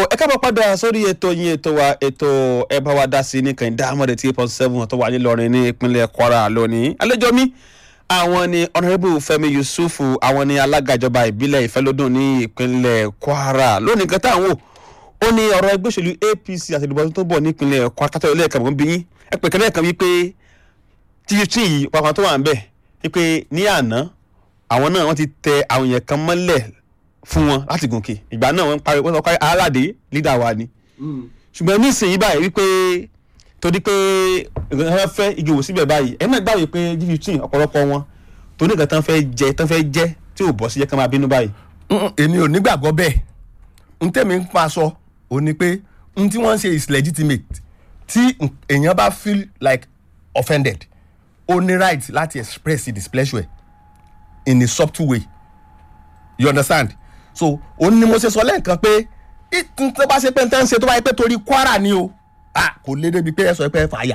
ẹ káàbọ̀ padà sórí ètò yín ètò wa ètò ẹ bá wa dá sí ní kàn dáhàmọ́dé tí point seven tó wà nílọrin ní ìpínlẹ̀ kwara lónìí àlejò mi àwọn ni honourable fẹ́mi yusufu àwọn ni alága ìjọba ìbílẹ̀ ìfẹ́lódùn ní ìpínlẹ̀ kwara lónìí nǹkan táwọn wò ó ní ọ̀rọ̀ ẹgbẹ́ òṣèlú apc àti ìdìbò tó ń bọ̀ ní ìpínlẹ̀ kwara kátó ilé ẹ̀ka mọ̀ ń bí yín ẹ pè kẹ́lẹ́ kan wípé títí yìí pàápàá tó wà ń bẹ̀ wípé ní àná àwọn náà wọ́n ti tẹ àwọn èèyàn kan mọ́lẹ̀ fún wọn láti gòkè ìgbà náà wọ́n ń parí wọ́n sọ pé aládé lídà wa ni ṣùgbọ́n nísìnyí báyìí wípé torí pé ìgbà fẹ́ igi wò síbẹ̀ báyìí ẹ̀ náà gbàgbé pé g fifteen ọ̀pọ̀lọpọ̀ wọn tó ní nǹkan tán fẹ́ jẹ tán fẹ́ jẹ tí ò bọ́ sí jẹ́ kán máa bínú báyìí. Mm, èmi ò nígbàgbọ́ bẹ́ẹ̀ n tẹ́mi ń pa sọ ò ní pé n tí wọ́n ń ṣe is legitimate tí n- èèyàn bá feel like offended ó ní right láti express his displeasure in a subtle way you understand so ó ní mo ṣe sọ lẹ́ẹ̀kan pé tí tó bá ṣe pé n tẹ́ ń ṣe tó bá yẹ pé torí kwara ni o ah kò lé débi pé ẹ sọ pé ẹ fàáyà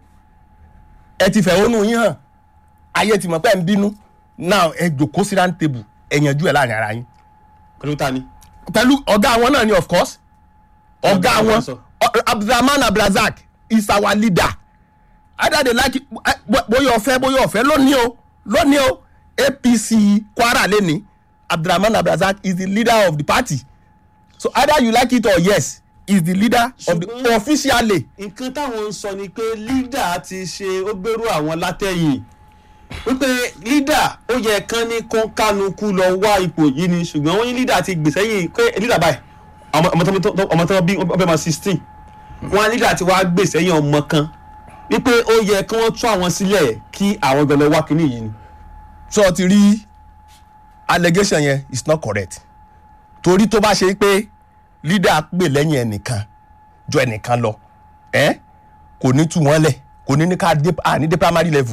ẹ ti fẹ̀hónú yín hàn ayé ti mọ̀ pé ẹ ń bínú now ẹ jòkó sí round table ẹ yanjú ẹ láàrin ara yín pẹ̀lú ta ni. pẹ̀lú ọ̀gá wọn náà ni of course ọ̀gá Ọ̀gá wọn wọn sọ. Ọ- abdulrahman abdulrazak is our leader either they like it eh, bó- bóyá ọ̀fẹ́ bóyá ọ̀fẹ́ lónìí o lónìí o apc kwara lẹ́ni abdulrahman abdulrazak is the leader of the party so either you like it or yes he is the leader of the Ṣùgbọ́n- officially nǹkan táwọn ń sọ ni pé lídà ti ṣe ó gbèrú àwọn látẹ̀yìn wípé lídà ó yẹ kán ní kọ́ńkánukú lọ wá ipò yìí ni ṣùgbọ́n wọ́n ní lídà ti gbèsè yìí pé lídà báyìí ọmọ ọmọ tó- tó- ọmọ tó bí ọbẹ̀ máa sixteen wọn á lídà ti wá gbèsè yìí ọmọ kan wípé ó yẹ kí wọ́n tú àwọn sílẹ̀ kí àwọn gbọ́dọ̀ wá kínní yìí ni. so ti rí allegation yẹn is not correct torí tó bá ṣe pé leader pè lẹ́yìn ẹnìkan jọ ẹnìkan lọ ẹ kò ní tú wọn lẹ̀ kò ní ní ká dé à ní dé primary level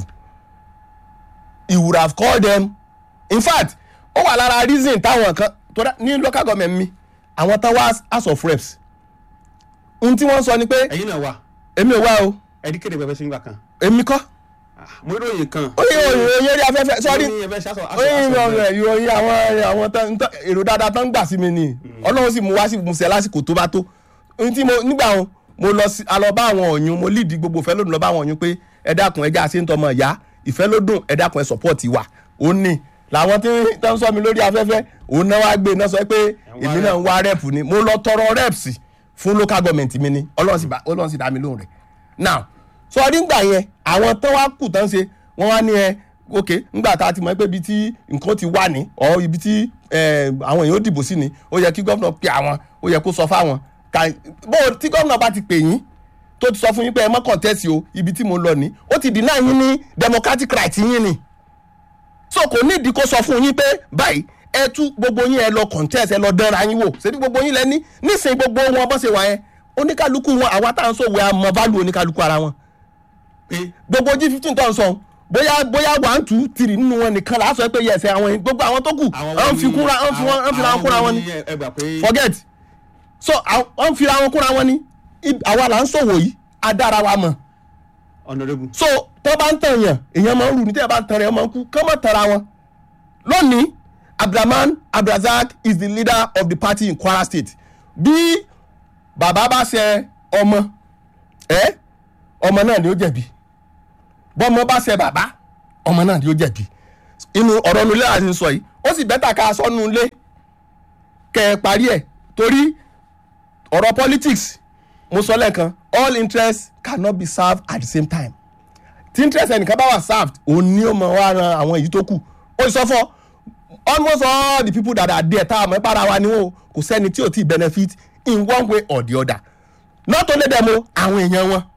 he would have called them in fact ó wà lára reason táwọn kan tó dá ní local government mi àwọn tán wá house of reps ohun tí wọ́n sọ ni pé ẹ̀yin náà wà èmi ò wá o ẹ̀dí kéde bẹ̀rẹ̀ sí nígbà kan èmi kọ́ mo rí òyìn kan. ó yẹ òyìn orí afẹ́fẹ́ sọ́rí Ó ní ẹ̀fẹ́ ṣe aṣọ- aṣọ- oyin aṣọ- ọ̀rọ̀ ìròyìn àwọn àwọn tán tán- èrò dáadáa tán ń gbà sí mi ni ọlọ́run sì mú wá sí musẹ̀ lásìkò tó bá tó ohun tí mo nígbà wọn mo lọ sí alọ bá àwọn ọ̀yún mo lead gbogbo ìfẹ́ lódùn lọ bá àwọn ọ̀yún pé ẹ dákun ẹ já sí ń tọmọ ìyá ìfẹ́ lódùn ẹ dákun ẹ support wa ó ní làwọn tí tán ń sọ mi lórí afẹ́fẹ́ òun náà wá gbé náà sọ pé èmi náà ń wá rep ni mo lọ tọrọ reps fún local government mi ni ọlọ́run sì bá- ọlọ́run sì dá mi lóhùn rẹ̀ now sọ nígbà yẹn àwọn tán wá kù tán ṣe wọ́n wá ní ẹ ok ngbà tá a ti mọ̀ pé ibi tí nǹkan ti wà ní ọ ibi tí eh, àwọn èèyàn ó dìbò sí ni ó yẹ kí gómìnà pe àwọn ó yẹ kó sọ fáwọn ká bó tí gómìnà bá ti pè yín tó ti sọ fún yín pé ẹ mọ́ kọ̀ǹtẹ́sì o ibi tí mo lọ ní ó ti deny yín ní democratic right yín ni so kò nídìí kó sọ fún yín pé báyìí ẹ tú gbogbo yín ẹ lọ contest ẹ lọ dánra yín wò ṣebí gbogbo yín lẹ́ní nísìnyí gbogbo wọn bọ́ ṣe wà yẹn oníkálukú wọn àwa tá à ń sòwò àmọ́ value oníkálukú ara wọn pé gbogbo g fifteen tó ń sọ bóyá bóyá one two three nínú wọn nìkan là á sọ pé yẹsẹ àwọn yìí gbogbo àwọn tó kù wọn fi kúnra wọn fi wọn fi ra wọn kúnra wọn ni ẹ gbà pé forget so àwọn- wọn fi ra wọn kúnra wọn ni Ib- àwa là ń sòwò yìí adára wa mọ̀ honourable so tó bá ń tàn yàn èèyàn máa ń rù ní tẹ́ bá ń tàn rẹ̀ máa ń kú kán mọ̀ tara wọn lónìí abdulrahman abdulrazak is the leader of the party in kwara state bí bàbá bá ṣe ọmọ ẹ ọmọ náà ni ó jẹ̀bi bọ́mọ bá ṣe bàbá ọmọ náà ni ó jẹ̀bi inú ọ̀rọ̀ nulẹ̀ àti sọ yìí ó sì bẹ́tà ká aṣọ nulẹ̀ kẹ́ ẹ parí ẹ̀ torí ọ̀rọ̀ politics mo sọ lẹ́ẹ̀kan all interests cannot be served at the same time tí interest ẹnìkan bá wà served òun ni ó mọ wá ran àwọn èyí tó kù ó sọ fọ almost all the people that are there tá a mọ̀ para wa ni wọn o kò sẹ́ni tí ò tí benefit in one way or the other not only them o àwọn èèyàn wọn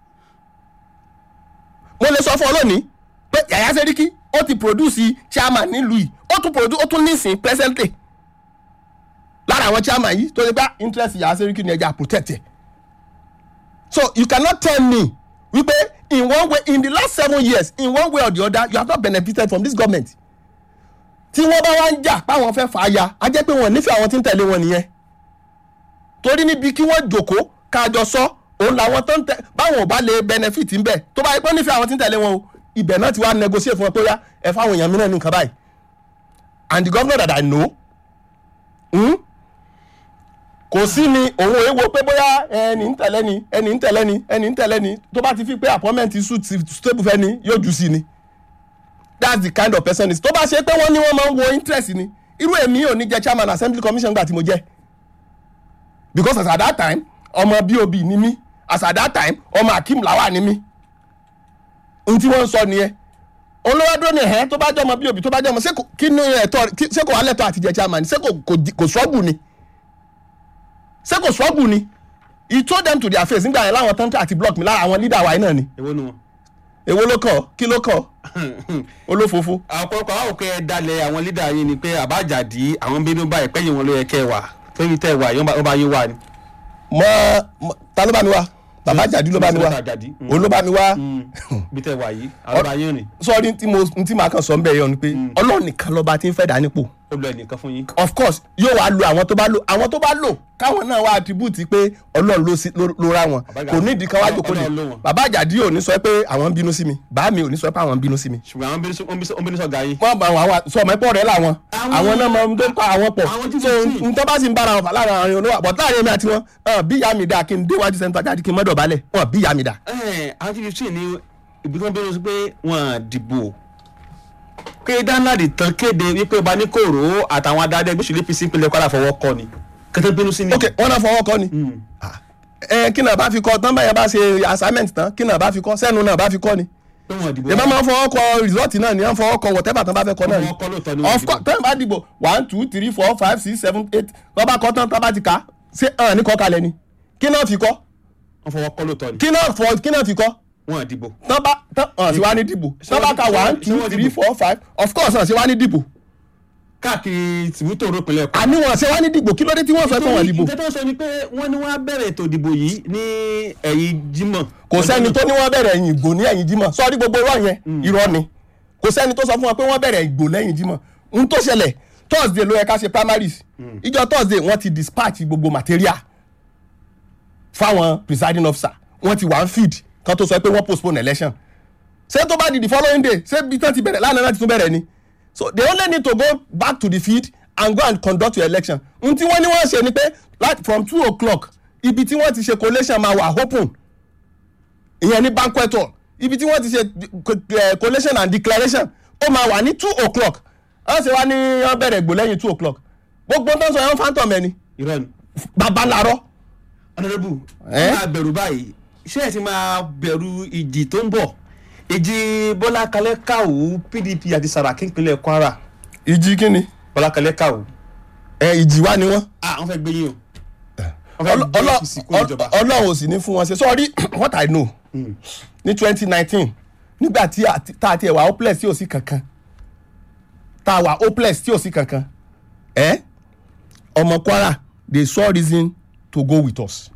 mo lè sọ fún ọ lónìí pé yàyà sẹ́ríkì ó ti produce chairman nílùú yìí ó tún produce ó tún nísìn presently lára àwọn chairman yìí tó ṣe gbá interest yàyà sẹ́ríkì ni ẹja protect ẹ̀ so you cannot tell me wípé in one way in the last seven years in one way or the other you have not benefited from this government tí wọ́n bá wá ń jà páwọn fẹ́ fà á ya á jẹ́ pé wọ́n nífẹ̀ẹ́ àwọn tí ń tẹ̀lé wọn nìyẹn torí níbi kí wọ́n jòkó kájọ sọ òun làwọn tó ń tẹ báwọn ò bá lè benefit ń bẹ̀ tó bá yẹ pé wọ́n nífẹ̀ẹ́ àwọn tí ń tẹ̀lé wọn o ibẹ̀ náà ti wá negotiate fún wọn pé yá ẹ fáwọn èèyàn mìíràn ní nǹkan báyìí and the governor that I know hmm, kò kò sí ni òun èèwọ̀ pé bóyá ẹni ń tẹ̀lé ni ẹni ń tẹ̀lé ni ẹni ń tẹ̀lé ni tó bá ti fi pé appointment suit stable fẹ́ ni yóò jù sí ni that's the kind of person is tó bá ṣe pé wọ́n ní wọ́n máa ń wo interest ni irú èmi ò ní jẹ́ chairman assembly commission gbà tí mo jẹ́ because as at that time ọmọ bob ni mí as at that time ọmọ akeem lawa ni mí ohun tí wọ́n ń sọ nìyẹn olówádúró ni ẹ̀hẹ́ tó bá jẹ́ ọmọ bob tó bá jẹ́ ọmọ ṣé kò- kí ni ẹ̀tọ́ kí- ṣé kò wá lẹ́tọ́ àti jẹ́ chairman ṣé kò kò di- kò struggle ni ṣé kò struggle ni he told them to their face nígbà yẹn láwọn tán àti block mi lára àwọn leader wa yìí náà ni èwo nu wọn. èwo ló kàn ọ́? kí ló kàn ọ́? olófòófó ọ̀pọ̀lọpọ̀ àwọn òkè dalẹ̀ àwọn lídà yín ni pé àbájáde àwọn bínú báyìí pẹ́yìn wọn ló yẹ kẹ́ ẹ wà tóbi tẹ́ ẹ wà yóò bá yín wà ni. mọ mọ- ta ló bá mi wá bàbá àjàdí ló bá mi wá Mr. Àjàdí, mm. òun ló bá mi wá bí tẹ́ ẹ wà yìí àwọn bá yín rìn sọrí tí mo tí màá kàn sọ ń bẹ̀ yọ ni pé ọlọ́run nìkan lọ́ba tí ń fẹ́ dá nípò ó lọ ẹnìkan fún yín. of course yóò wá lo àwọn tó bá lò àwọn tó bá lò káwọn náà wá attribute pé ọlọ́run ló sí- ló ló ra wọn Bàbá kò nídìí kan wá Ọlọ́run- jòkó ni Ọlọ́run ló wọn. bàbá àjàdí ò ní sọ pé àwọn ń bínú sí mi bàá mi ò ní sọ pé àwọn ń bínú sí mi ṣùgbọ́n àwọn bínú sọ- wọ́n bínú sọ- wọ́n bínú sọ̀gá yín. wọ́n bá àwọn àwọn sọ ọmọ ẹ̀pọ̀ rẹ̀ làwọn Àwọn- àwọn náà máa ń tó ń pa àwọn pọ̀ àwọn tí so fifteen. n tó bá sì ń bára wọn fà láàrin àwọn olówó àbọ̀ láàrin èmi àti wọn hàn, bí ìyá mi dá kí n déwájú sẹ́ńtọ́ jáde kí n mọ́dọ̀ balẹ̀ wọn bí ìyá mi dá. Ẹ̀, àwọn tí fifteen ní ibi tí wọ́n bínú sí pé wọ́n á dìbò pé danladi tán kéde wípé ọba ní kòró àtàwọn adarí ẹgbẹ́ òṣèlú apc ìpínlẹ̀ kwara fọwọ́ kọ ni kẹtẹ bínú sí ni. ok wọn náà fọwọ́ kọ́ ni Ah, ẹ kí náà bá fi kọ́ tán báyẹn bá ṣe assignment tán kí náà bá fi kọ́ sẹ́nu náà bá fi kọ́ ni pé wọ́n dìbò. ìbá máa ń fọwọ́ kọ result náà ni wọ́n fọwọ́ kọ whatever tán bá fẹ́ kọ náà ni Wọ́n fọwọ́ kọ lóòótọ́ ni wọ́n of dìbò. course tán bá dìbò one two three four five six seven eight wọ́n bá kọ́ tán tán bá ti kà á ṣé hàn ní kọ́ kalẹ̀ ni kí náà fi kọ́ wọ́n fọwọ́ kọ lóòótọ́ ni. kí náà fọ kí náà fi kọ́ wọ́n á dìbò. tán bá tán hàn sí wá ní dìbò tán bá ka ṣé wọ́n- one ṣé two wọ́n three dìbò? four five of course hàn sí wá ní dìbò káàkiri tìbútò ìpínlẹ̀ kwara. àní wọn ṣe wá ní dìbò kí ló dé tí wọ́n sọ pé wọ́n dìbò nǹkan tó ń sọ ni pé wọ́n ní wọ́n á bẹ̀rẹ̀ ètò ìdìbò yìí ní ẹ̀yìn jímọ̀. kò sẹ́ni tó ní wọ́n bẹ̀rẹ̀ ẹ̀yìn ìgbò ní ẹ̀yìn jímọ̀ sọ́ọ́rí gbogbo irọ́ yẹn irọ́ ni kò sẹ́ni tó sọ fún wọn pé wọ́n bẹ̀rẹ̀ ìgbò lẹ́yìn jímọ̀ n tó ṣẹlẹ̀ thursday ló yẹ ká ṣe primaries ìjọ thursday wọ́n ti dispatch gbogbo material fáwọn presiding officer wọ́n ti wà ń feed kan tó sọ pé wọ́n postpone election ṣé tó bá di the following day ṣé bí tán ti bẹ̀rẹ̀ lánàá náà ti tún bẹ̀rẹ̀ ni so they only need to go back to the field and go and conduct your election n tí wọ́n ní wọ́n ṣe ni pé like from two o'clock ibi tí wọ́n ti ṣe collation máa wà open ìyẹn ní banquet hall ibi tí wọ́n ti ṣe eh, collation and declaration ó máa wà ní two o'clock wọ́n ṣe wá ní wọ́n bẹ̀rẹ̀ gbò lẹ́yìn two o'clock gbogbo tó ń sọ yẹn phantom ẹni irọ́ ni. babalarọ honourable Eh? ẹ máa bẹ̀rù báyìí ṣé ẹ ti máa bẹ̀rù ìjì tó ń bọ̀ ìjì bọ́lá kalẹ́ káwù pdp àti saraki ìpínlẹ̀ kwara ìjì kínni bọ́lá kalẹ́ káwù. ẹ ìjì wá ni wọ́n ah wọ́n fẹ́ gbé yín o wọ́n fẹ́ gbé apc kúrò ìjọba. ọlọ́run ò sì ní fún wọn ṣe sorry what i know ní twenty nineteen nígbà tí a- tá a ti ẹ̀ wà hopeless tí ò sí kankan tá a wà hopeless tí ò sí kankan ẹ ọmọ kwara they saw reason to go with us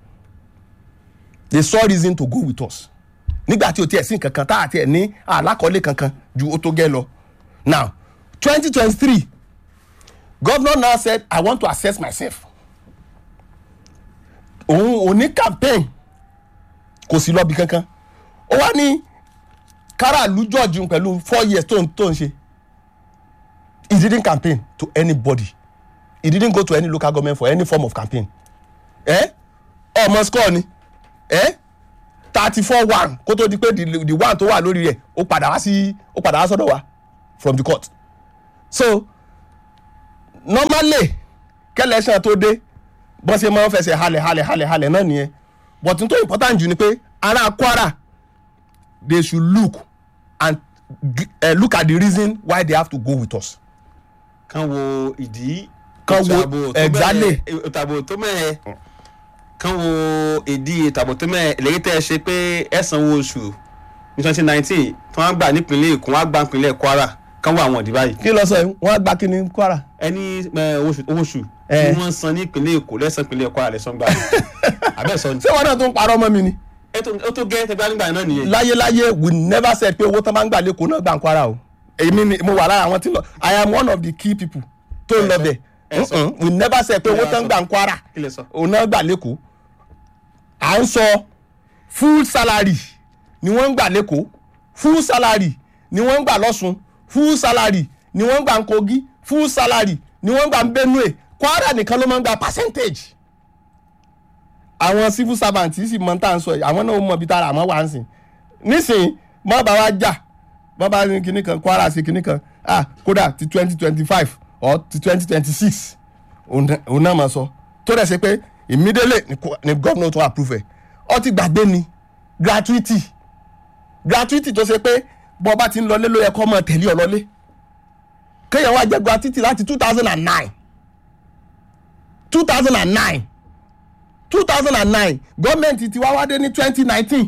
they saw reason to go with us nígbà tí o tiẹ̀ sí kankan tá a tiẹ̀ ní àlákọ́lé kankan ju o tó gẹ́ lọ now twenty twenty three governor now said i want to assess myself òun ò ní campaign kò sí lọ́bi kankan ó wá ní káràlú george ń pẹ̀lú four years tó ń tó ń ṣe he didn't campaign to anybody he didn't go to any local government for any form of campaign ẹ ọmọ score ni ẹ thirty four one kó tó di pé the the one tó wà lórí rẹ̀ ó padà wá sí ó padà wá sọ́dọ̀ wa from the court so normally kẹlẹ́sàn tó dé bọ́n ṣe máa ń fẹsẹ̀ halẹ̀ halẹ̀ halẹ̀ halẹ̀ náà nìyẹn but n tó important jù ni pé ará kwara they should look and uh, look at the reason why they have to go with us. kan wo ìdí Kan wo- ètò ààbò tó exactly. mẹ́ẹ̀- ètò ààbò tó mẹ́ẹ̀ kan wo ìdí ètò ààbò tó mẹ́ẹ̀ lẹ́yìn tẹ́ ẹ ṣe pé ẹ sanwó oṣù ní twenty nineteen tí wọ́n á gbà nípínlẹ̀ èkó wọ́n á gbà nípínlẹ̀ kwara kan wo àwọn ìdí báyìí kí ló sọ yìí wọ́n á gba kí ni kwara. ẹni ẹ, owó oṣù owó oṣù Eh. tí wọ́n san ní ìpínlẹ̀ èkó lẹ́sàn ìpínlẹ̀ kwara lẹ́sàn gbà abẹ́ sọ ni ṣé wọn náà tún parọ́ mọ́ mi ni. ẹ tó- ó tó gẹ́ tẹgbẹ́ nígbà náà nìyẹn láyéláyé we never said pé owó tán máa ń gbà lẹ́kọ̀ọ́ náà gbà ń kwara o. èmi ni mo wà lára àwọn tí lọ i am one of the key people tó ń lọ bẹ̀. ẹ sọ. Mm-mm, we never said pé Kí lẹ owó wá tán sọ? gbà ń kwara kí lẹ sọ. òun náà gbà lẹ́kọ̀ọ́. à ń sọ full salary ni wọ́n ń gbà lẹ́kọ̀ọ́ full salary ni wọ́n ń gbà lọ́sùn full salary ni wọ́n ń gbà ń kogi full salary ni wọ́n ń gbà ń benue kwara nìkan ló máa ń gba percentage àwọn civil servant sì mọ tá à ń sọ yìí àwọn náà ó mọ ibi tára àmọ́ wà ń sìn nísìnyí mọ́ bá wa jà mọ́ bá ní kinní kan kwara sí kinní kan ah kódà ti twenty twenty five or ti twenty twenty six òun náà máa sọ tó dẹ̀ ṣe pé immediately ni ko- ni gómìnà tó approve ẹ̀ ọ ti gbàgbé ni gratuity gratuity tó ṣe pé bọ́ ọba ti ń lọlé ló yẹ kó máa tẹ̀lé ọ lọlé kéèyàn wá jẹ gratuity láti two thousand and nine two thousand and nine two thousand and nine gọ́ọ̀mẹ̀ntì ti wá wá dé ní twenty nineteen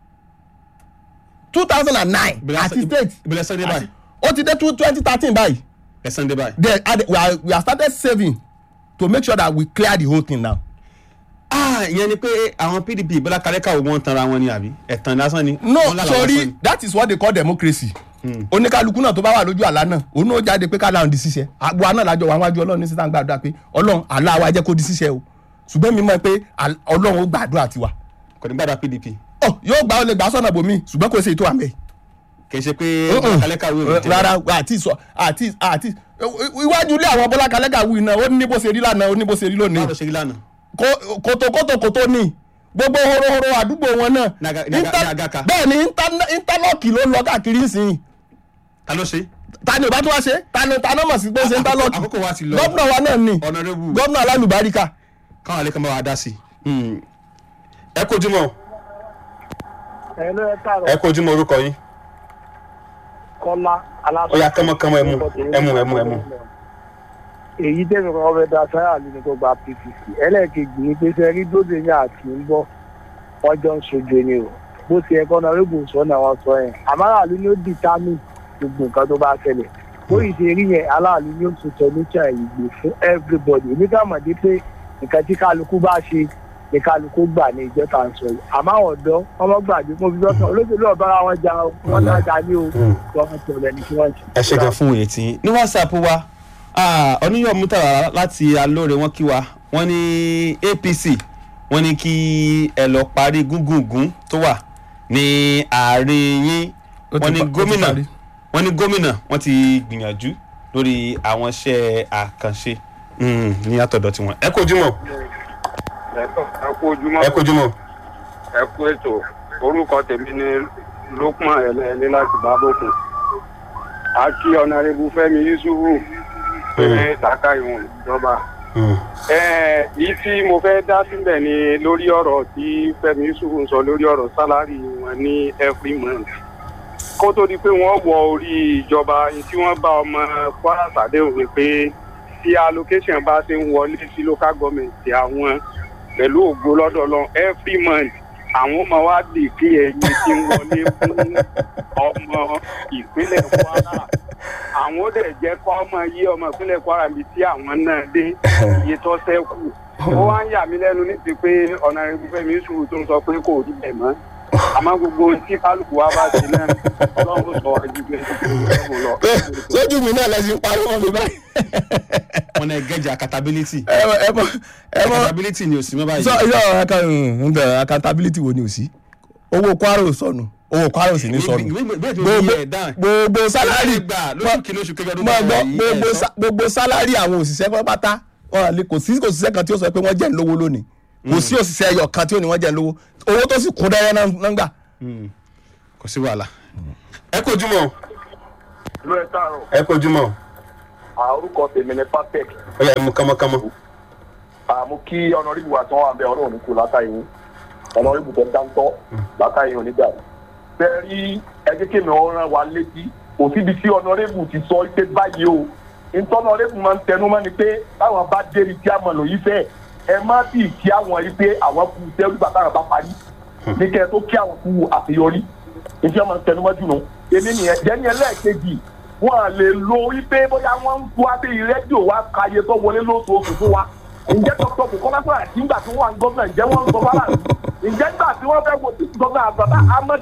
two thousand and nine Ìbílẹ̀ àti sọ- state ìbílẹ̀ sọ dé báyìí ó ti dé twenty thirteen báyìí ẹ̀sán dé báyìí. then add- we are we are started saving to make sure that we clear the whole thing now. ah ìyẹn ni pé àwọn pdp bọ́lá kárẹ́kà ò wọ́n tanra wọn ni àbí ẹ̀tàn lásán ni. no Wọ́n lára lásán sorry ni. that is what they call democracy. oníkálukú náà tó bá wà lójú àlá náà òun náà jáde pé ká láwọn di ṣiṣẹ́ àgbo àná làjọ wà wájú ọlọ́run ní sísan gbàdúrà pé ọlọ́run àlá wa jẹ́ kó di ṣiṣẹ́ o ṣùgbọ́n mi mọ̀ pé àl- ọlọ́run ó gbàdúrà tiwa. kò ní gbàdá pdp ọ yóò gbà ó lè gbà sọ́nà bòmí ṣùgbọ́n kò ṣe ètò àmì. kì í ṣe pé bọ́lá kárẹ́kà ò wọ́n rárá àti sọ àti àti iwájú ilé àwọn bọ́lá kalẹ́gà wù iná ó ní bó ṣe rí lánàá ó ní bó ṣe rí lónìí báwo ló ṣe rí lánàá. Kó- kòtòkòtò kòtò ní gbogbo horohoro àdúgbò wọn náà Ní Aga- ní Aga- Inter- ní Agaka. bẹ́ẹ̀ ni inter- interlock ló lọ káàkiri nsìn ta ló ṣe. ta ni ò bá tún wá ṣe ta ni ta ni ó mọ̀ sí pé ó ṣe interlock àkókò wa ti lọ gómìnà wa náà ni honourable gómìnà alálùbáríkà káwọn alẹ́ kan bá wa dá sí i. ẹ kojú mọ́ ẹ ló ẹ káàrọ̀ ẹ kojú mọ́ orúkọ yín. kọ́lá aláṣọ. Ó yá, kánmọ́kánmọ́, ẹ mú, ẹ mú, ẹ mú, ẹ mú. èyí tẹ̀mí kan fẹ́ da sáyà ló ní kó gba pcc ẹlẹ́ẹ̀kejì ní pé sẹ́rí dóde ní àti ń bọ̀ wọ́n jọ ń sojú ni o bó ti ẹ̀kọ́ náà rẹ́gùn sọ náà wọ́n sọ yẹn àmàlàlú ni ó dìtámì gbogbo nǹkan tó bá ṣẹlẹ̀ ó yìí ṣe rí yẹn aláàlú ni ó tún solution ìgbè fún everybody oníkàmọ̀dé pé nǹkan tí kálukú bá ṣe ní kálukú gbà ní ìjọ tá à ń sọ yìí àmọ́ àwọn ọ̀dọ́ ọmọ gbàgbé mo fi lọ́sàn olóṣèlú ọ̀bára wọn jà wọn náà jà ní o wọn ti ọ̀rẹ́ ní kí wọ́n ṣe. ẹ ṣe gan fún òye tí ní whatsapp wa oníyọ̀ mútàrà láti alóore wọn kí wa wọ́n ní apc wọ́n ní kí ẹ lọ parí gúngùngún tó wà ní àárín yín Ó ti wọ́n ní pa- ó ti gómìnà parí. wọ́n ní gómìnà wọ́n ti gbìyànjú lórí àwọn iṣẹ́ àkànṣe mm, ní àtọ̀dọ̀ tiwọn. ẹ kojú mọ́ ẹ kú ojúmọ́ ẹ kojú mọ́ ẹ kú ètò orúkọ tèmi ni lukman ẹlẹ́ẹ̀lẹ́ láti bábòkun a kí ọ̀nàrẹ́bù fẹ́mi yusufu pé tàkà ìwọ̀n ìjọba. ẹ yìí tí mo fẹ́ dá sílẹ̀ ni lórí ọ̀rọ̀ tí fẹ́mi yusufu ń sọ lórí ọ̀rọ̀ sálárì wọn ní every month kó tó di pé wọ́n wọ orí ìjọba tí wọ́n bá ọmọ kwara sàdéhùn ni pé tí allocation bá ṣe ń wọlé sí local government àwọn pẹ̀lú ògo lọ́dọ̀ lọ every month àwọn ọmọ wa lè gbé ẹyin tí ń wọlé fún ọmọ ìpínlẹ̀ kwara àwọn ó dẹ̀ jẹ́ kó ọmọ yí ọmọ ìpínlẹ̀ kwara mi tí àwọn náà dé iye tó ṣẹ́kù ó wá ń yà mí lẹ́nu níbi pé ọ̀nà ìfẹ́mi sùúrù tó ń sọ pé kò rí bẹ̀ mọ́ àmọ́ gbogbo tí kálukú wa bá ṣe náà ọlọ́run sọ wájú pé kò lọ. sójú mi náà lẹ́sìn parí wọn mi báyìí. wọn náà gẹ́jà accountability ẹ mọ ẹ mọ ẹ mọ accountability ni ò sí mọ́ báyìí. sọ yọ aka accountability wo ni o sí owó kwara ò sọnù owó kwara ò sì ní sọnù gbogbo gbogbo sálárì gbà lóṣù kìíní oṣù kẹjọ ọdún mọ gbọ́ yìí, gbogbo ẹ sọ. sa- gbogbo sálárì àwọn òṣìṣẹ́ pátá wọn lè kò sí òṣìṣẹ́ kan tí ó sọ pé wọ́n jẹ́ ń lówó lónìí kò sí òṣìṣẹ́ ẹyọ kan tí ó ní wọ́n jẹ́ ń lówó owó tó sì kún dẹ́rẹ́ náà náà ń gbà. kò sí wàhálà. ẹ kojú mọ́ ló ẹ káàárọ̀ ẹ kojú mọ́ orúkọ tèmi ni papec ó yẹ mú kánmọ́kánmọ́. àmú kí ọ̀nàrìbù àti wọn àbẹ ọlọ́run kù látàyè ọ̀nàrìbù tó dáńtọ́ látàyè onígbà bẹ́ẹ̀ rí ẹgbẹ́ kèmí ọ̀ràn wa létí kò síbi tí ọ̀nàrìbù ti sọ pé báyìí o ìtọ́nàrìbù máa ń tẹnu mọ́ ni pé táwọn bá dérí tí a mọ̀ lòyí fẹ́ ẹ má bì kí àwọn rí pé àwọn kù tẹ́lú bàtà rẹ̀ bá parí ní kẹ́ ẹ tó kí àwọn kù àṣeyọrí ìfẹ́ máa ń tẹnu mọ́ jùlọ èmi nìyẹn jẹ́ni ẹlẹ́ẹ̀kejì wọn à lè lo wípé bóyá wọ́n ń tó abẹ́ rédíò wa káyé tó wọlé lóṣooṣù fún wa ǹjẹ́ dr bukola sọ̀rọ̀ àti ńgbà tí wọ́n wà ní gómìnà ǹjẹ́ wọ́n ń sọ fara ǹjẹ́ nígbà tí wọ́n fẹ́ wo títí gómìnà àgbàdo ahmed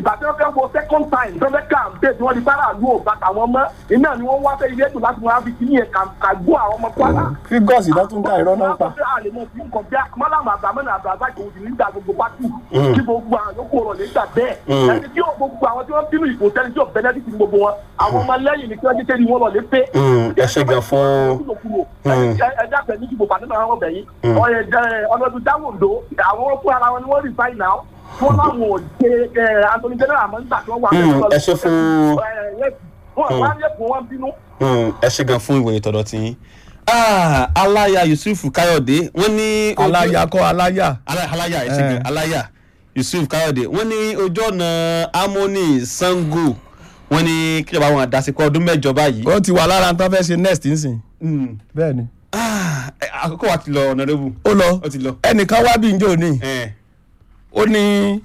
ìgbà tí wọ́n fẹ́ wo second time tó fẹ́ kàǹpé tí wọ́n di bára àlú ògbà tàwọn mọ́ iná ni wọ́n wá fẹ́ ilé ètò láti máa fi kí yẹn kàgbó àwọn ọmọ kwara. fígọ́ọ̀sì náà tún ká irọ́ náà pa. wọ́n á lè mọ fún nǹkan bí mọ́làmù àbámẹ́nà àbábá ìkòwò sí nígbà gbogbo pátì kí gbogbo àwọn yòókù rọ̀ nígbà bẹ́ẹ̀ ẹni tí yóò gbogbo àwọn tí wọ́n bínú ìbò tẹ́lẹ̀ tí yóò bẹ́nẹ́tì gbogbo wọn àwọn ọmọ lẹ́yìn ní kí wọ́n jẹ́ wọn lọ lé pé. ẹ ṣe gan fún. ẹja pẹ̀ ní ìdìbò pàdé náà wọ́n bẹ̀ yín ọlọ́dún dáwòndó àwọn fún ara wọn ni wọ́n rí báyìí náà wọ́n láwọn ò ṣe Anthony general àmọ́ nígbà tí wọ́n wà ẹ ṣe fún. wọ́n wá lẹ́kùn wọn bínú. ẹ ṣe gan fún ìwòye tọ̀dọ̀ tí yín. aláya yusuf káyọ̀dé wọ́n ní. aláya kọ́ aláya. aláya ẹ ṣe gan aláya yusuf káyọ̀dé wọ́n ní ojú ọ̀nà harmony sango wọ́n ní kí ìjọba wọn àdásíkọ ọdún mẹ́jọ báyìí. ó ti wà lára tó fẹ́ ṣe next nsìn. bẹ́ẹ̀ ni. àkókò wa ti lọ ọ̀nàdébù. ó lọ ó ti lọ. ẹnìkan wá bí njó ní ó ní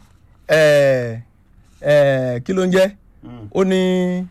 kí ló ń jẹ́ ó ní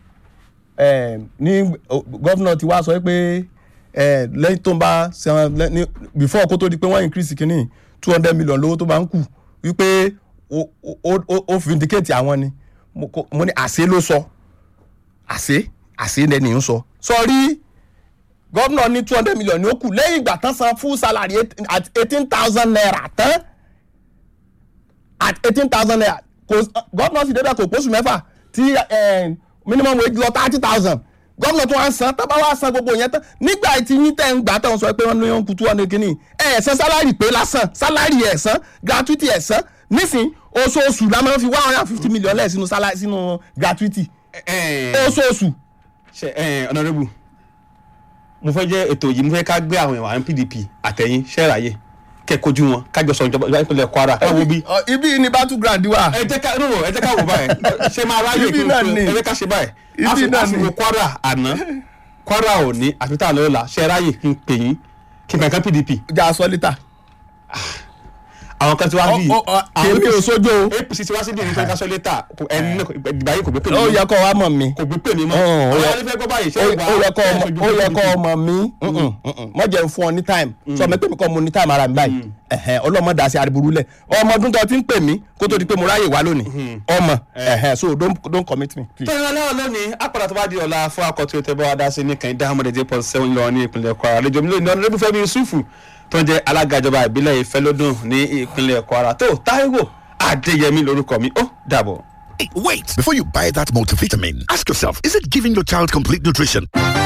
ní gọ́fúnà ti wá sọ pé lẹ́yìn tó ń bá san before kó tó di pé wọ́n increase kínní two hundred million lówó tó bá ń kù wípé ó vindicate àwọn ni mo ní àṣẹ ló sọ àṣẹ àṣẹ lẹ́ni ń sọ sọrí gọ́fúnà ní two hundred million ní ó kù lẹ́yìn ìgbà tán san full salary at eighteen thousand naira tán at eighteen thousand naira kò gọ́ọ̀nà sì débẹ̀ kò pósù mẹ́fà tí minimum wage lọ thirty thousand gọ́ọ̀nà tó wá ń san tábà wá san gbogbo yẹn tán nígbà tí yín tẹ̀ ń gbà tán sọ pé wọ́n ní wọ́n kú two hundred kìíní ẹ̀ ẹ̀ san sálárì pé lásán sálárì ẹ̀ san gratuity ẹ̀ san nísìn oṣooṣù la máa ń fi one hundred and fifty million lẹ̀ sínú sálárì sínú gratuity oṣooṣù. ṣe ọ̀nàrẹ́bù mo fẹ́ jẹ́ ètò yìí mo fẹ́ ká gbé àwọn ìwà pdp àtẹ̀yìn ṣẹ́ẹ̀ráyè kẹkojú wọn kájọ sọ ìjọba ìpínlẹ̀ kwara ẹ wo bí. ibi ni battle ground wa. ẹ jẹ́ ká no ẹ jẹ́ ká wò báyìí ṣé máa ráyè Ibi náà ni. ẹ jẹ́ ká ṣe báyìí. Ibi náà ni. àsìkò kwara àná kwara òní àfitá lọ́la ṣe ráyè kí n pè yín kí n kankan pdp. jà sọ lítà. àwọn kan ti wá bí. Ọ- ọ- kèmí ò sójó o. apc ti wá sí bí ìrìnsẹ̀ kásọ̀ létà ẹni náà ìgbà yìí kò gbé pè mí ó mọ́. yẹ kó wa mọ̀ mi. kò gbé pè mí mọ́. Ó, ó àwọn yẹ- alẹ́ fẹ́ gbọ́ báyìí ṣé ó ìwà ó yẹ kó ẹ̀ ọmọ ṣojú ó yẹ PDP? kó ọmọ mi mọ jẹ́ n fún ọ ní time sọ ma pé mi kọ́ mo ní time ara mi báyìí ẹ̀hẹ́n, ọlọ́mọ dà sí ariburú lẹ̀ ọmọ ọdún tó ti ń pè mí kó tó di pé mo ráyè wá lónìí ọmọ ẹ̀hẹ́n, so don't don't commit me please. tọ́yìn aláwọ̀ lónìí apàdà tó bá di ọ̀la fún akọ̀tún ètò ẹ̀bọ́ adásí ní kàn dáhùn mọ́tẹ́tẹ́ pọ̀ sẹ́wọ̀n lọ ní ìpínlẹ̀ kwara àlejò mi lónìí ọ̀nà lẹ́bí fẹ́mi yusufu tó ń jẹ́ alága ìjọba ìbílẹ̀ ìfẹ́lódùn ní ìpínlẹ̀ kwara tó táíwò adéyẹmí lórúkọ mi ó dàbọ̀. Hey, wait! Before you buy that multivitamin, ask yourself is it giving your child complete nutrition?